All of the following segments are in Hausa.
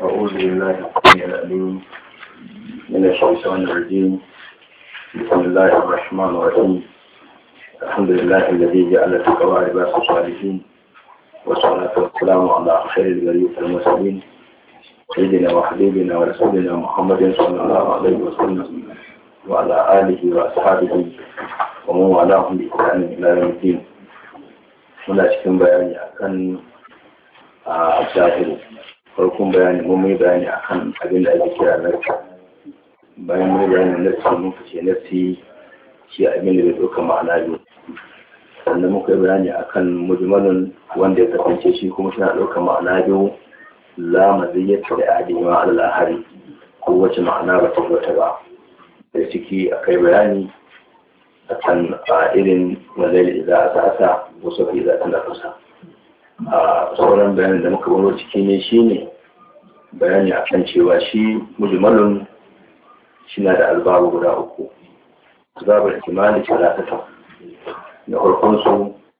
أعوذ بالله السميع العليم من الشيطان الرجيم بسم الله الرحمن الرحيم الحمد لله الذي جعل التقوى لباس الصالحين والصلاة والسلام على خير البرية المرسلين سيدنا وحبيبنا ورسولنا محمد صلى الله عليه وسلم وعلى آله وأصحابه ومن والاهم بإحسان إلى يوم الدين muna cikin bayani akan a zahiru farkon bayani mun mai bayani akan abin da ake kira narka bayan mai bayanin narki mun fice narki shi abin da bai ɗauka ma'ana biyu sannan muka yi bayani akan mujmalin wanda ya kasance shi kuma suna ɗauka ma'ana biyu la maziyyata da adima al-ahari ko wace ma'ana ba ta wata ba da ciki akai bayani akan a irin wazai da za a sasa wasu fi za ta nafasa a sauran bayanin da muka baro ciki ne shine bayani akan cewa shi mujmalun shi na da albabu guda uku zabar kimani talatata na farkon su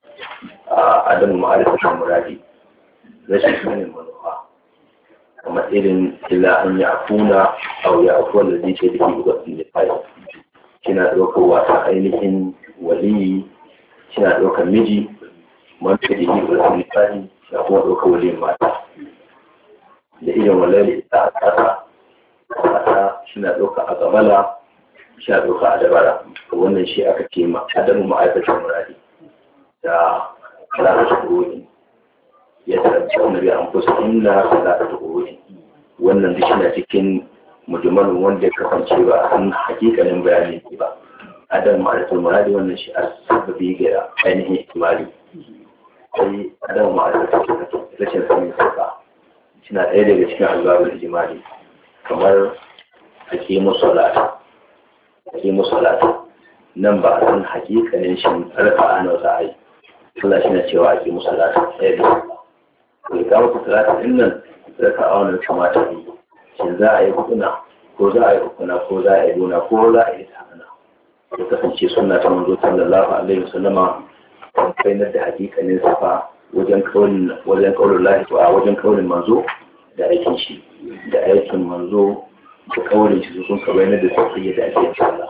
a adamu ma'arifatar muradi rashin sanin manufa kamar irin illa an yi afuna a ya afuwa da zai ce da ke gudatun da fayi kina ɗaukar wata ainihin waliyi kina ɗaukar miji man ta jini da su misali da kuma ɗaukar waliyin mata da irin walali da a ƙasa mata shina ɗaukar a gabala shina ɗaukar a dabara wannan shi aka ce ma adamu ma'aikacin muradi da lalata kuroni ya tarabta wani bai an kusa inna lalata kuroni wannan duk shina cikin mujmalin wanda ya kasance ba a san hakikanin bayani ne ba adam ma'arifatul muradi wannan shi a sababi ga ainihin ihtimali sai adam ma'arifatul rashin sanin sauka suna ɗaya daga cikin albabul ijimali kamar ake musalata ake musalata nan ba a san hakikanin shi alfa ana wata ai Allah shi na cewa ake musalata ɗaya da ba ga muku salata din nan raka a wannan kamata ne shin za a yi hukuna ko za a yi hukuna ko za a yi nuna ko za a yi ta'ana ya kasance suna ta manzo sallallahu alaihi wasallama kan kainar da hakikanin safa wajen kaulin wajen kaulin lahi a wajen kaulin manzo da aikin shi da aikin manzo da kaulin shi sun ka bayyana da sauƙi da ake yin sallah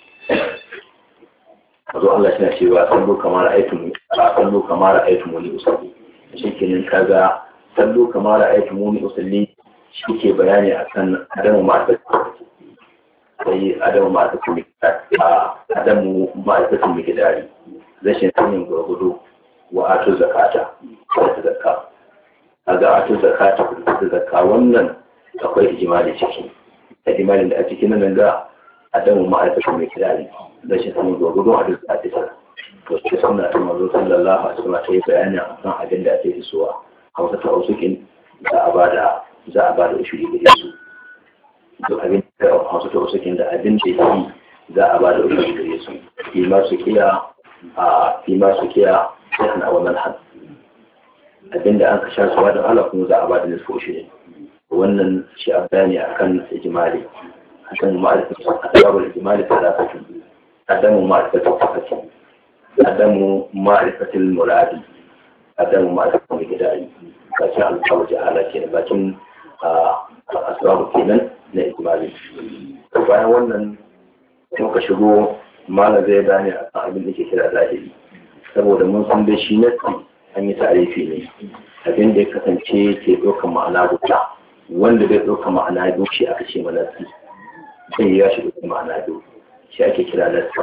manzo Allah shi na cewa sallu kamar aikin sallu kamar aikin wani usalli shi kenan kaga sallu kamar aikin wani usalli shi ke bayani a kan adamu ma'aikatu sai adamu ma'aikatu adamu ma'aikatu mai gidari rashin sanin gwargwado wa ato zakata da zakka a ga ato zakata da zakka wannan akwai ijimali ciki ijimalin da a cikin nan ga adamu ma'aikatu mai gidari rashin sanin gwargwado a duk zakata to sai suna ta mazo sallallahu alaihi wasallam ta yi bayani akan abin da ake hisuwa a wata ta'usukin za a bada za a ba da ushuri gare su duk abin da hausa ta wasu da abin da yi za a ba da ushuri gare su fi masu kiya a fi masu kiya sai ana wannan had abin da an ka sha su da ala kuma za a ba da nisfu ushuri wannan shi a bayani akan ijimali akan ma'arifatun asbabul ijimali talatatun adamu ma'arifatun fakati adamu ma'arifatul muradi adamu ma'arifatul gidari bakin alƙawar jahala ke bakin a asbabu kenan na ijmali bayan wannan muka shigo malam zai gane a abin da ke kira zahiri saboda mun san da shi nasi an yi tarifi ne abin da ya kasance ke ɗaukar ma'ana guda wanda bai ɗaukar ma'ana biyu shi aka ce manasi zai ya shi ɗaukar ma'ana biyu shi ake kira nasi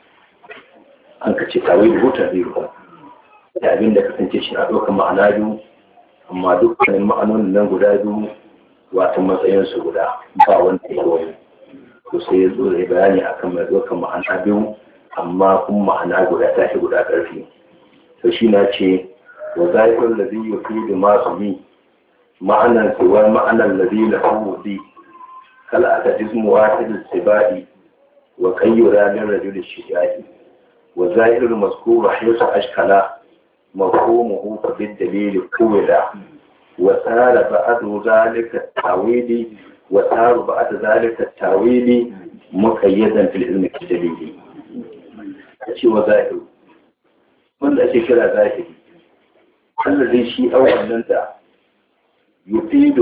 an ka ce kawai rubuta biyu da abin da kasance shi na ɗaukar ma'ana biyu amma dukkanin ma'anonin nan guda biyu wato matsayinsu guda ba wanda ya wani to sai ya zo da bayani akan mai ɗaukar ma'ana biyu amma kuma ma'ana guda ta fi guda ƙarfi to shi na ce wa zaifin da zai yi da masu bi ma'anan cewa ma'anan da zai na hawudi kala a tajismu wahidin sibai wa kayyura min rajul shijai wa zairul mazkuru haythu ashkala مفهومه بالدليل قولا وصار بعد ذلك التاويل وصار بعد ذلك التاويل مقيدا في العلم الدليل شيء وظاهر من لا شيء كلا ظاهر الذي شيء أولا يفيد